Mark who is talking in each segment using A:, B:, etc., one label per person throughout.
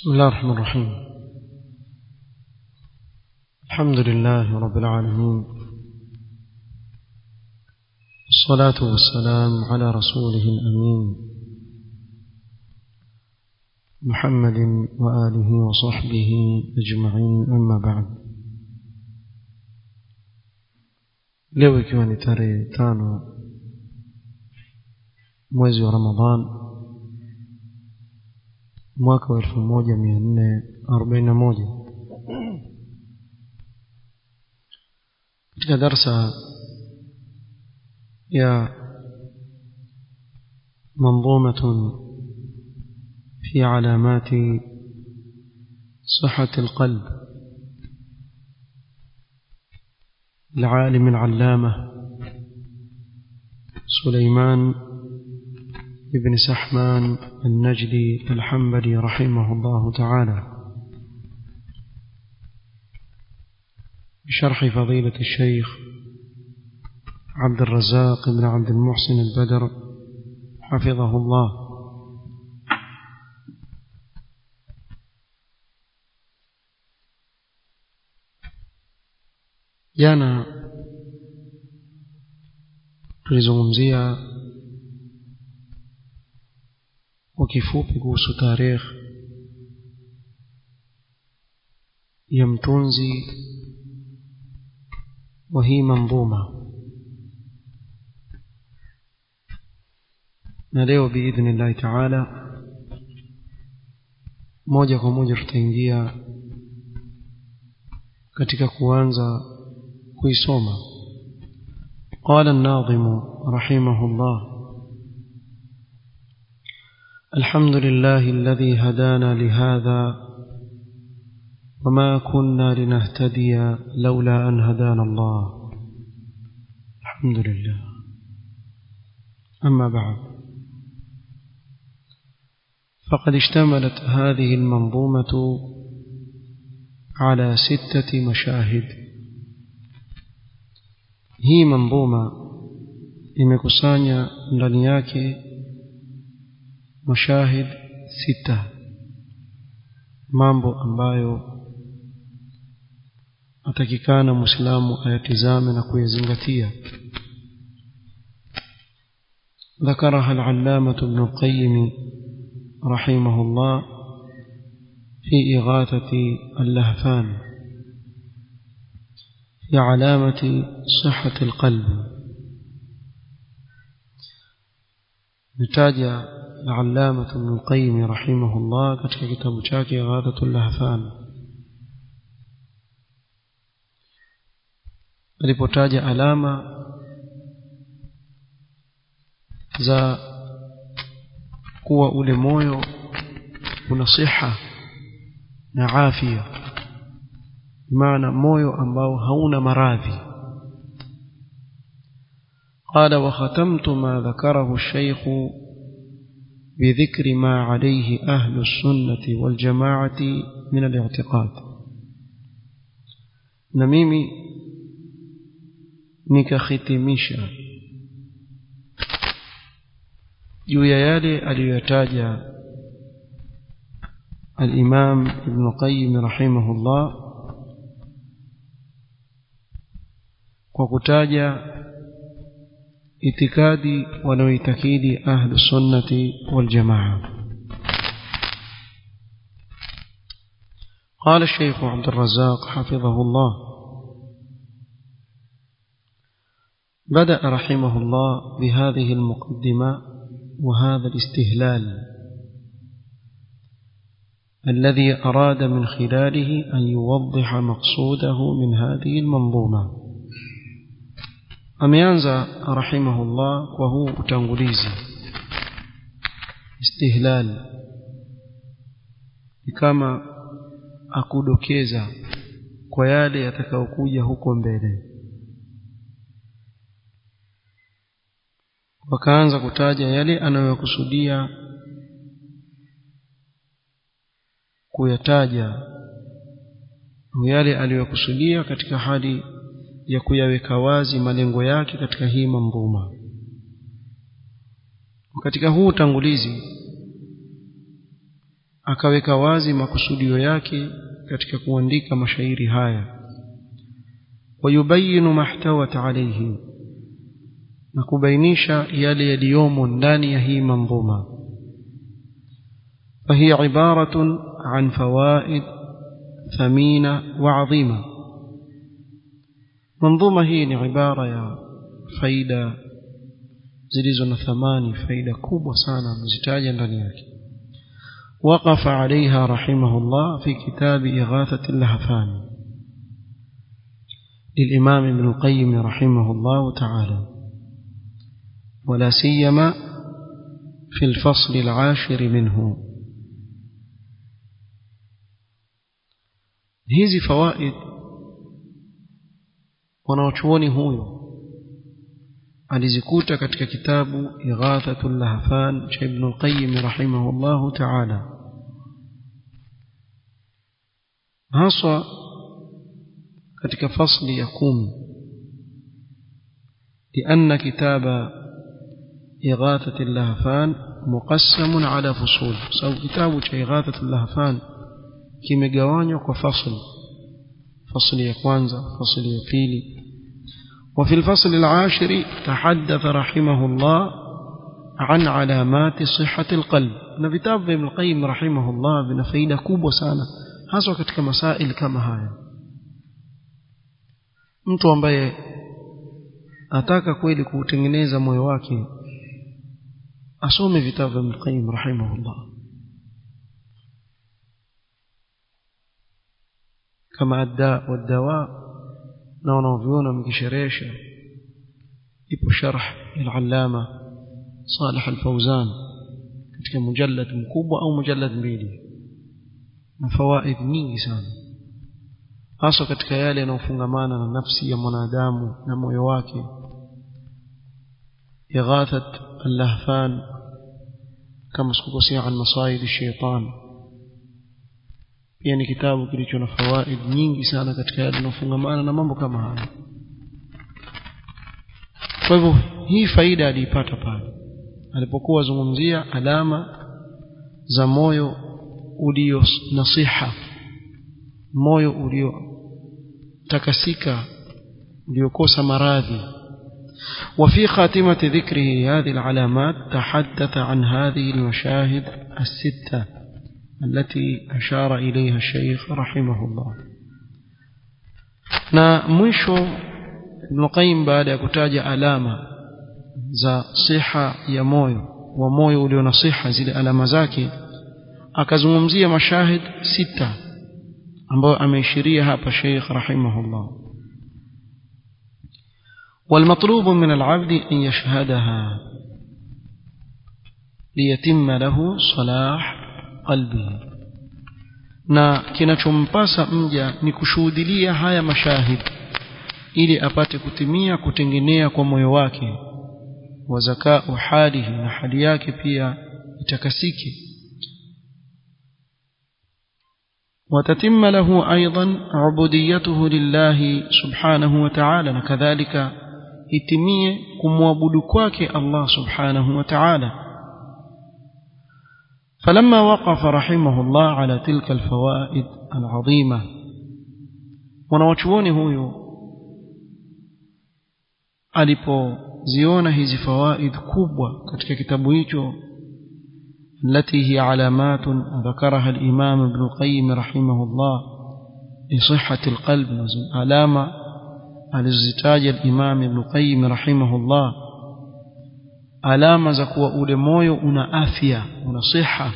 A: بسم الله الرحمن الرحيم الحمد لله رب العالمين الصلاة والسلام على رسوله الأمين محمد وآله وصحبه أجمعين أما بعد leo ikiwa ni tarehe tano mwezi wa ramadhan mwaka wa elfu moja mia nne arobaini na moja katika darsa ya منظومة في علامات صحة القلب العالم العلامة سليمان بن سحمان النجدي الحنبلي رحمه الله تعالى بشرح فضيلة الشيخ عبد الرزاق بن عبد المحسن البدر حفظه الله jana tulizungumzia kwa kifupi kuhusu tarehe ya mtunzi wa hii mandhuma na leo biidhnillahi taala moja kwa moja tutaingia katika kuanza kuisoma قال الناظم رحمه الله الحمد لله الذي هدانا لهذا وما كنا لنهتدي لولا أن هدانا الله الحمد لله أما بعد فقد اشتملت هذه المنظومة على ستة مشاهد hii mandhuma imekusanya ndani yake mashahid sita mambo ambayo atakikana muislamu ayatizame na kuyazingatia ذكرها العلامة ابن القيم رحمه الله في إغاثة اللهفان في علامة صحة القلب نتاج العلامة ابن القيم رحمه الله katika kitabu chake Ghadatul Lahfan alipotaja alama za kuwa ule moyo una siha na afya maana moyo ambao hauna maradhi قال وختمت ما ذكره الشيخ بذكر ما عليه أهل السنة والجماعة من الاعتقاد نميمي nikakhitimisha juu ya yale aliyoyataja al-Imam Ibn Qayyim rahimahullah kwa kutaja itikadi wanaoitakidi ahlu sunnati wal jamaa قال الشيخ عبد الرزاق حفظه الله بدأ رحمه الله بهذه المقدمة وهذا الاستهلال الذي أراد من خلاله أن يوضح مقصوده من هذه المنظومة ameanza rahimahullah kwa huu utangulizi istihlal ni kama akudokeza kwa yale yatakayokuja huko mbele wakaanza kutaja yale anayokusudia kuyataja yale aliyokusudia katika hali ya kuyaweka wazi malengo yake katika hii mandhuma katika huu utangulizi akaweka wazi makusudio yake katika kuandika mashairi haya wayubayinu mahtawat alayhi na kubainisha yale yaliyomo ndani ya hii manzuma فهي عبارة عن فوائد ثمينة وعظيمة منظومة هي عبارة يا فايدة zilizo na thamani faida kubwa sana amezitaja ndani yake وقف عليها رحمه الله في كتاب إغاثة اللهفان للإمام ابن القيم رحمه الله تعالى ولا سيما في الفصل العاشر منه hizi fawaid wanaochuoni huyo alizikuta katika kitabu Ighathatul Lahfan cha Ibn al-Qayyim rahimahullah ta'ala haswa katika fasli ya kumi لأن كتاب إغاثة اللهفان مقسم على فصول سو كتاب إغاثة اللهفان kimegawanywa kwa fasl fasli ya kwanza fasli ya pili وفي الفصل العاشر تحدث رحمه الله عن علامات صحة القلب na vitabu vya Ibn Qayyim rahimahullah vina faida kubwa sana hasa katika masail kama haya mtu ambaye ataka kweli kuutengeneza moyo wake asome vitabu vya Ibn Qayyim rahimahullah kama adda wadawa na wanaoviona mkisherehesha ipo sharh al-allama Salih al-Fawzan katika mujallad mkubwa au mujallad mbili na fawaid nyingi sana hasa katika yale yanayofungamana na nafsi ya mwanadamu na moyo wake ighathat al-lahfan kama sikukosea an masaid ash-shaytan pia ni kitabu kilicho na fawaid nyingi sana katika yale yanayofungamana na mambo kama haya kwa hivyo hii faida aliipata pale alipokuwa zungumzia alama za moyo ulio nasiha moyo ulio takasika uliokosa maradhi وفي خاتمة ذكره هذه العلامات تحدث عن هذه المشاهد الستة التي أشار إليها الشيخ رحمه الله na mwisho Ibn Qayyim baada ya kutaja alama za siha ya moyo wa moyo ulio na siha zile alama zake akazungumzia mashahid sita ambayo ameishiria hapa Sheikh rahimahullah والمطلوب من العبد أن يشهدها ليتم له صلاح qalbihi na kinachompasa mja ni kushuhudilia haya mashahid ili apate kutimia kutengenea kwa moyo wake wa zakau halihi na hali yake pia itakasike وتتم له أيضا عبوديته لله سبحانه وتعالى كذلك itimie kumwabudu kwake Allah subhanahu wa ta'ala فلما وقف رحمه الله على تلك الفوائد العظيمة wanawachuoni huyu alipoziona hizi fawaid kubwa katika kitabu hicho التي هي علامات ذكرها الإمام ابن القيم رحمه الله لصحة القلب علامة alizitaja الإمام ابن القيم رحمه الله alama za kuwa ule moyo una afya una siha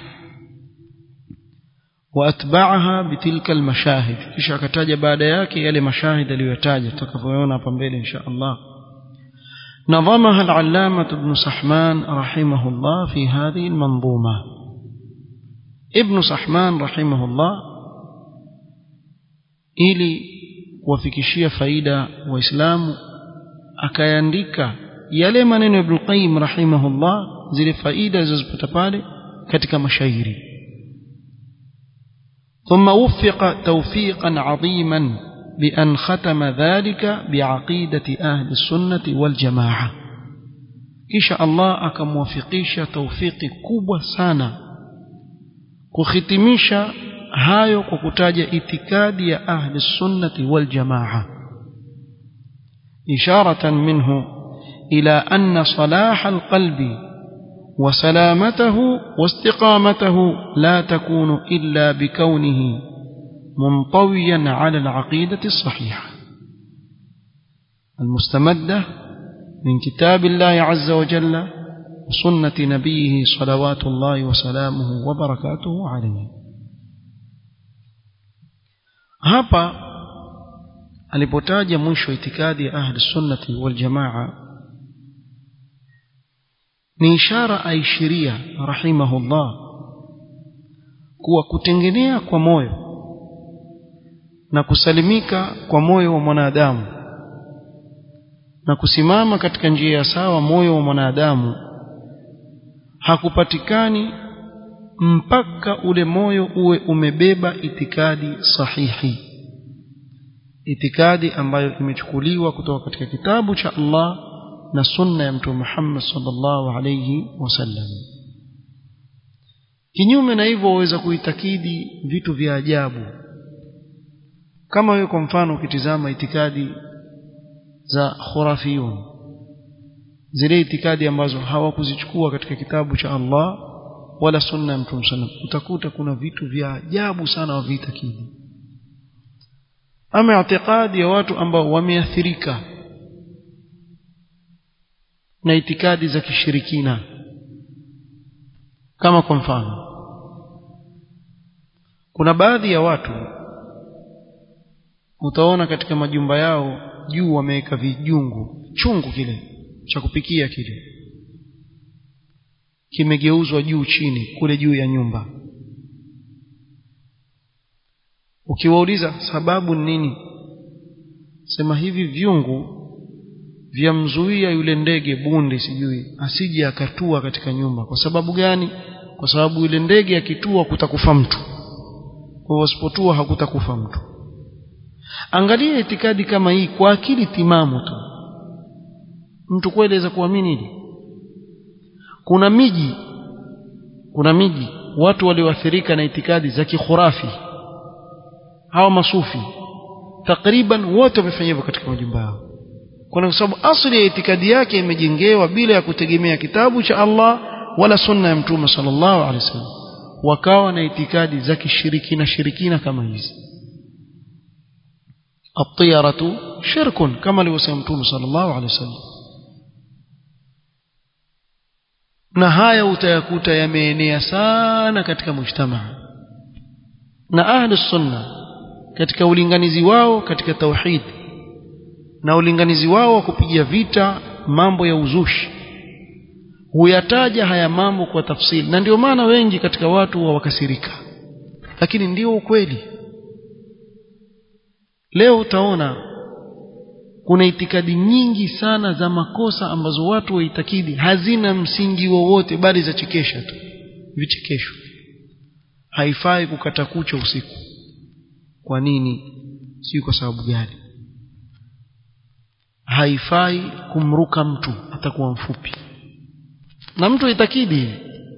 A: waatba'aha bitilka almashahid kisha akataja baada yake yale mashahid aliyotaja tutakavyoona hapa mbele insha Allah نظمها العلامة ابن سحمان رحمه الله في هذه المنظومة ابن سحمان رحمه الله ili kuwafikishia faida waislamu akayaandika yale maneno ya Ibn Qayyim rahimahullah zile faida zilizopata pale katika mashairi ثم وفق توفيقا عظيما بأن ختم ذلك بعقيدة أهل السنة والجماعة إن شاء الله أكموفقيش توفيق كوبا سانا kuhitimisha hayo kwa kutaja itikadi ya ahli sunnati wal jamaa isharatan minhu ila anna salah alqalbi وسلامته واستقامته لا تكون إلا بكونه منطويا على العقيدة الصحيحة المستمدة من كتاب الله عز وجل وسنة نبيه صلوات الله وسلامه وبركاته عليه hapa alipotaja mwisho itikadi ya ahli sunnati wal jamaa ni ishara aishiria rahimahullah kuwa kutengenea kwa moyo na kusalimika kwa moyo wa mwanadamu na kusimama katika njia ya sawa moyo wa mwanadamu hakupatikani mpaka ule moyo uwe umebeba itikadi sahihi itikadi ambayo imechukuliwa kutoka katika kitabu cha Allah na sunna ya mtume Muhammad sallallahu alayhi wasallam kinyume na hivyo waweza kuitakidi vitu vya ajabu kama wewe kwa mfano ukitizama itikadi za khurafiyun zile itikadi ambazo hawakuzichukua katika kitabu cha Allah wala sunna ya mtume sallam utakuta kuna vitu vya ajabu sana waviitakidi ama itikadi ya watu ambao wameathirika na itikadi za kishirikina kama kwa mfano kuna baadhi ya watu utaona katika majumba yao juu wameweka vijungu chungu kile cha kupikia kile kimegeuzwa juu chini kule juu ya nyumba ukiwauliza sababu ni nini sema hivi vyungu vyamzuia yule ndege bunde sijui asije akatua katika nyumba kwa sababu gani kwa sababu yule ndege akitua kutakufa mtu kwa hivyo asipotua hakutakufa mtu angalia itikadi kama hii kwa akili timamu tu mtu kweli aweza kuamini hili kuna miji kuna miji watu walioathirika na itikadi za kikhurafi hawa masufi takriban wote wamefanya hivyo katika majumba yao kwa sababu asili ya itikadi yake imejengewa bila ya kutegemea kitabu cha Allah wala sunna ya mtume sallallahu alaihi wasallam wakawa na itikadi za kishirikina shirikina kama hizi الطيرة شرك كما لو سمتم صلى الله عليه وسلم na haya utayakuta yameenea sana katika mujtamaa na ahli sunna katika ulinganizi wao katika tauhid na ulinganizi wao wa kupigia vita mambo ya uzushi huyataja haya mambo kwa tafsiri na ndio maana wengi katika watu wawakasirika lakini ndio ukweli leo utaona kuna itikadi nyingi sana za makosa ambazo watu waitakidi hazina msingi wowote bali za chekesha tu vichekesho haifai kukata kucha usiku kwa nini si kwa sababu gani haifai kumruka mtu atakuwa mfupi na mtu itakidi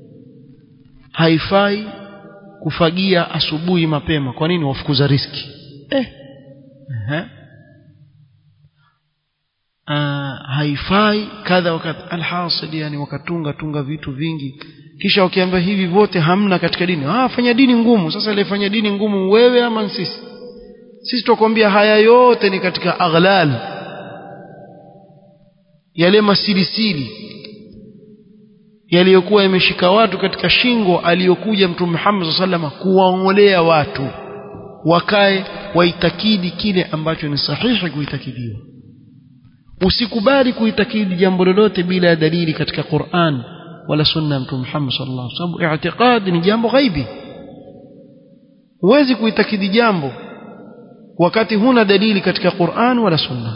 A: haifai kufagia asubuhi mapema kwa nini wafukuza riski eh uh-huh. uh, haifai kadha wakati alhasil yani wakatunga tunga vitu vingi kisha wakiambia hivi vote hamna katika dini ah fanya dini ngumu sasa ile fanya dini ngumu wewe ama sisi sisi tukwambia haya yote ni katika aghlal yale masilisili yaliyokuwa yameshika watu katika shingo aliyokuja mtume Muhammad sallallahu alaihi kuwaongolea watu wakae waitakidi kile ambacho ni sahihi kuitakidiwa usikubali kuitakidi jambo lolote bila ya dalili katika Qur'an wala sunna ya mtume Muhammad sallallahu alaihi wasallam sababu i'tiqad ni jambo ghaibi huwezi kuitakidi jambo wakati huna dalili katika Qur'an wala sunna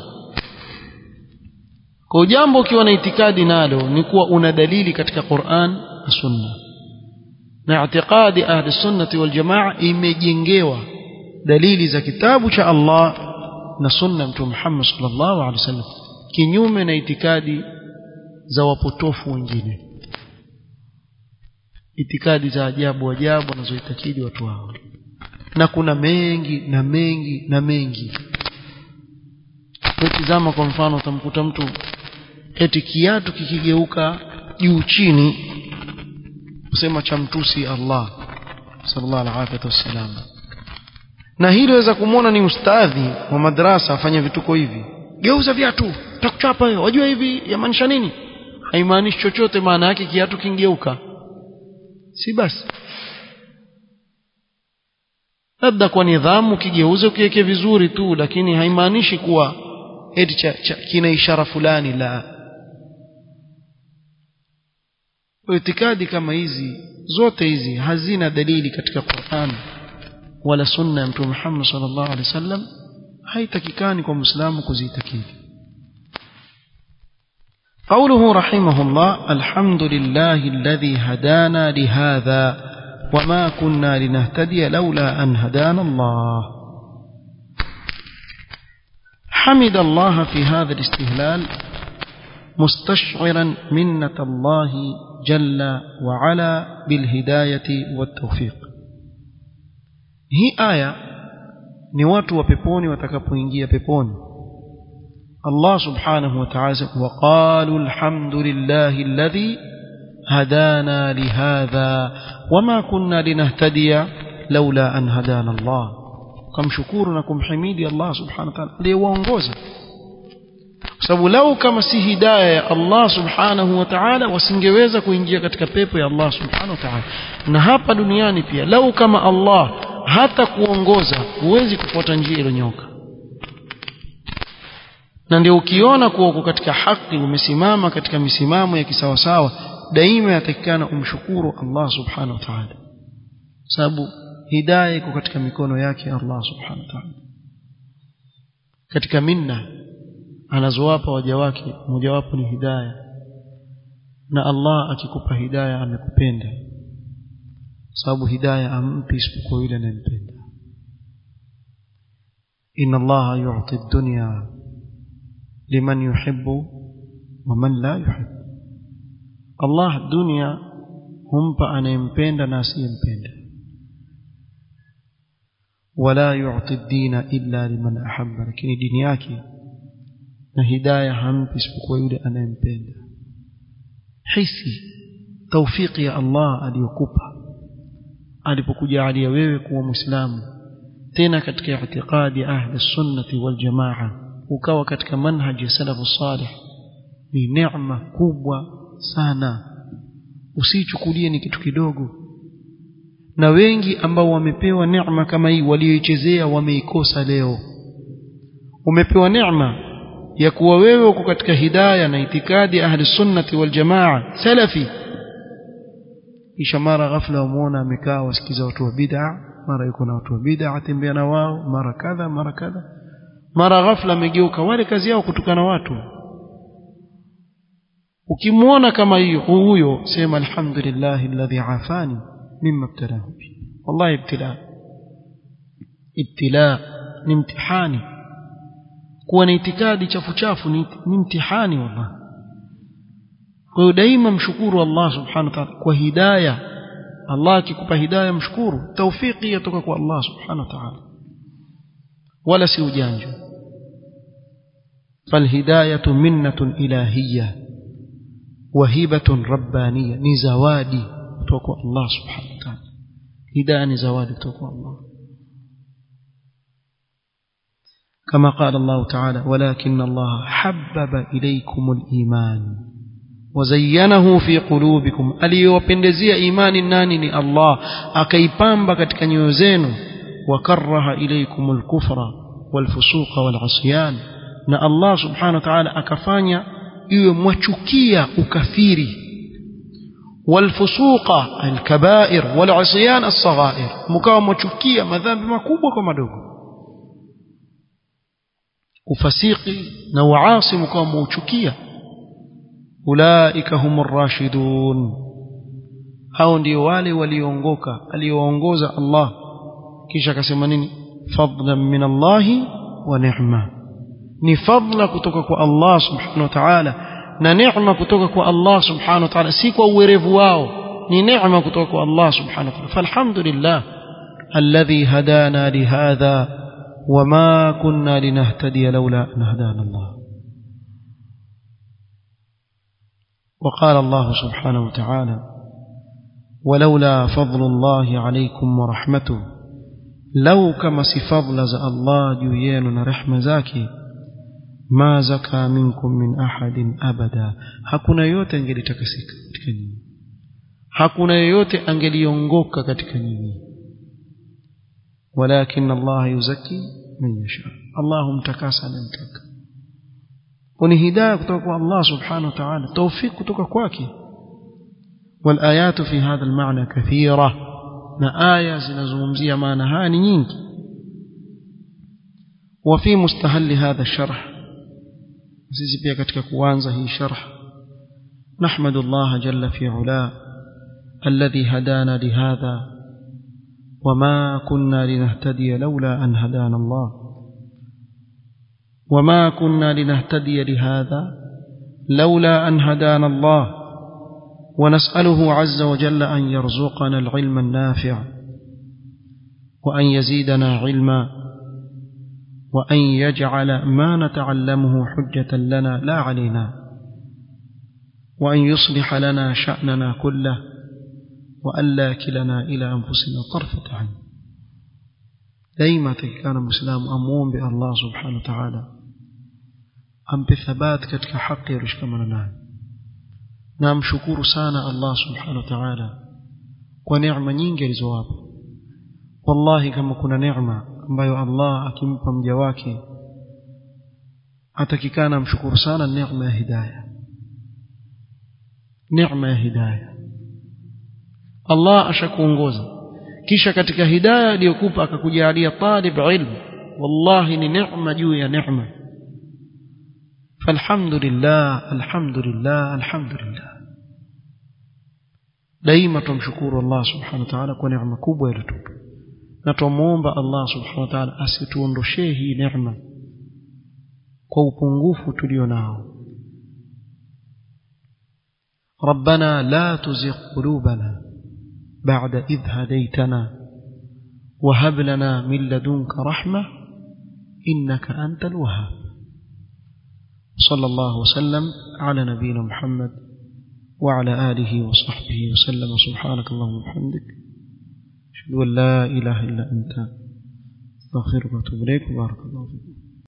A: kwa jambo ukiwa na itikadi nalo ni kuwa una dalili katika Qur'an na sunna na i'tiqadi ahli sunnati wal jamaa imejengewa dalili za kitabu cha Allah na sunna mtume Muhammad sallallahu alaihi wasallam kinyume na itikadi za wapotofu wengine itikadi za ajabu ajabu wanazoitakidi watu hao na kuna mengi na mengi na mengi tazama kwa mfano utamkuta mtu eti kiatu kikigeuka juu chini kusema cha mtusi Allah sallallahu alaihi wasallam na hili waweza kumwona ni ustadhi wa madrasa afanya vituko hivi geuza viatu takuchapa wewe wajua hivi yamaanisha nini haimaanishi chochote maana yake kiatu kingeuka si basi labda kwa nidhamu kigeuze ukiweke vizuri tu lakini haimaanishi kuwa eti cha, cha, kina ishara fulani la itikadi kama hizi zote hizi hazina dalili katika Qur'an wala sunna ya Mtume Muhammad sallallahu alaihi wasallam haitakikani kwa Muislamu kuzitakidi قوله رحمه الله الحمد لله الذي هدانا لهذا وما كنا لنهتدي لولا أن هدانا الله حمد الله في هذا الاستهلال مستشعرا منة الله جل وعلا بالهداية والتوفيق هي آية ni watu wa peponi watakapoingia peponi Allah subhanahu wa ta'ala waqalu alhamdulillahi alladhi hadana lihadha wama kunna linahtadiya laula an hadana Allah kumshukuru na kumhimidi Allah subhanahu wa ta'ala aliyewaongoza kwa sababu lau kama si hidayah ya Allah subhanahu wa ta'ala wasingeweza kuingia katika pepo ya Allah subhanahu wa ta'ala na hapa duniani pia lau kama Allah hata kuongoza huwezi kufuata njia iliyonyoka na ndio ukiona kuwa uko katika haki umesimama katika misimamo ya kisawasawa daima yatakikana umshukuru Allah subhanahu wa ta'ala sababu hidayah iko katika mikono yake Allah subhanahu wa ta'ala katika minna anazowapa waja wake mojawapo ni hidayah na Allah akikupa hidayah amekupenda sababu hidayah ampi isipokuwa yule anayempenda inna Allah yu'ti ad-dunya liman yuhibbu wa man la yuhibbu Allah dunia humpa anayempenda na asiyempenda wala yu'ti ad-dina illa liman ahabba lakini dini yake na hidayah hampi isipokuwa yule anayempenda hisi tawfiki ya Allah aliyokupa alipokujalia wewe kuwa muislamu tena katika itikadi ahli sunnati wal jamaa ukawa katika manhaji ya salafu salih ni neema kubwa sana usichukulie ni kitu kidogo na wengi ambao wamepewa neema kama hii walioichezea wameikosa leo umepewa neema ya kuwa wewe uko katika hidayah na itikadi ahli sunnati wal jamaa salafi kisha mara ghafla wamuona amekaa wasikiza watu wa bid'a mara yuko na watu wa bid'a atembea na wao mara kadha mara kadha mara ghafla amegeuka wale kazi yao kutukana watu ukimwona kama hiyo huyo sema alhamdulillah alladhi afani mimma ibtalahu bi wallahi ibtila ibtila ni mtihani kuwa na itikadi chafu chafu ni, ni mtihani wallahi kwa hiyo daima mshukuru Allah subhanahu wa ta'ala kwa hidayah Allah akikupa hidayah mshukuru tawfiki yatoka kwa Allah subhanahu wa ta'ala wala si ujanja فالهداية منة إلهية وهبة ربانية نزوادي توقع الله سبحانه وتعالى هداية نزوادي توقع الله كما قال الله تعالى ولكن الله حبب إليكم الإيمان وزينه في قلوبكم aliyowapendezea imani nani ni Allah akaipamba katika nyoyo zenu wakaraha ilaykum alkufra walfusuqa walasyan na Allah subhanahu wa ta'ala akafanya iwe mwachukia ukafiri walfusuqa alkabair walasyan alsaghair mkawa mwachukia madhambi makubwa kwa madogo ufasiki na uasi mkawa mwauchukia ulaika humur rashidun hao ndio wale walioongoka alioongoza Allah kisha akasema nini fadlan min Allah wa ni'ma ni fadla kutoka kwa Allah subhanahu wa ta'ala na neema kutoka kwa Allah subhanahu wa ta'ala si kwa uwerevu wao ni neema kutoka kwa Allah subhanahu wa ta'ala falhamdulillah alladhi hadana lihadha wama kunna linahtadiya laula an hadana Allah وقال الله سبحانه وتعالى ولولا فضل الله عليكم ورحمته لو كما سفضل الله جوين رحمة زاكي ما زكى منكم من أحد أبدا hakuna yote angelitakasika katika nyinyi hakuna yoyote angeliongoka katika nyinyi walakin Allah yuzaki man yasha Allah humtakasa anamtaka ni hidayah kutoka kwa Allah subhanahu wa ta'ala tawfik kutoka kwake والآيات في هذا المعنى كثيرة na aya zinazungumzia maana haya ni nyingi وفي مستهل هذا الشرح sisi pia katika kuanza hii sharh نحمد الله جل في علاه الذي هدانا لهذا وما كنا لنهتدي لولا أن هدانا الله وما كنا لنهتدي لهذا لولا أن هدانا الله ونسأله عز وجل أن يرزقنا العلم النافع وأن يزيدنا علما وأن يجعل ما نتعلمه حجة لنا لا علينا وأن يصلح لنا شأننا كله وألا كلنا إلى أنفسنا طرفة عين دائما كان مسلم أمون بالله سبحانه وتعالى أم بثبات كتك حق يرشكمنا نعم نعم شكور سانا الله سبحانه وتعالى ونعمة nyingi alizowapa wallahi kama kuna neema ambayo Allah akimpa mja wake atakikana mshukuru sana neema ya hidayah neema ya hidayah Allah ashakuongoza kisha katika hidayah aliyokupa akakujalia talib ilmu wallahi ni neema juu ya neema فالحمد لله الحمد لله الحمد لله daima tumshukuru Allah subhanahu wa ta'ala kwa neema kubwa iliyotupa na tumuomba Allah subhanahu wa ta'ala asituondoshee hii neema kwa upungufu tulio nao ربنا لا تزغ قلوبنا بعد إذ هديتنا وهب لنا من لدنك رحمة إنك أنت الوهاب صلى الله وسلم على نبينا محمد وعلى آله وصحبه وسلم سبحانك اللهم وبحمدك أشهد أن لا إله إلا أنت أستغفرك وأتوب إليك وبارك الله فيكم